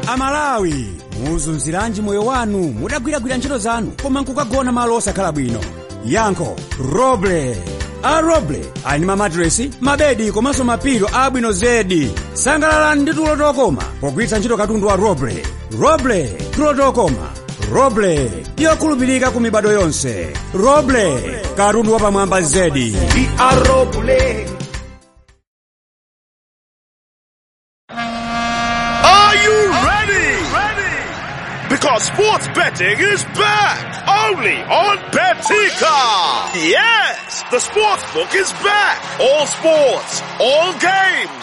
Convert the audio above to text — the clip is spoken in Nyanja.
amalawi muzunziranji moyo wanu mudagwiragwira ntchito zanu koma nkukagona malo osakhala bwino yankho roble a roble ali ndi mamatiresi mabedi komanso mapilo abwino zedi sangalalani ndi tulo tokoma pogwiritsa ntchito katundu wa roble roble tulo tokoma roble yokhulupirika ku mibado yonse roble katundu wapamwamba zedi We are Roble. Are you ready? Ready? Because sports betting is back only on Betika. Yes, the sports book is back. All sports, all games,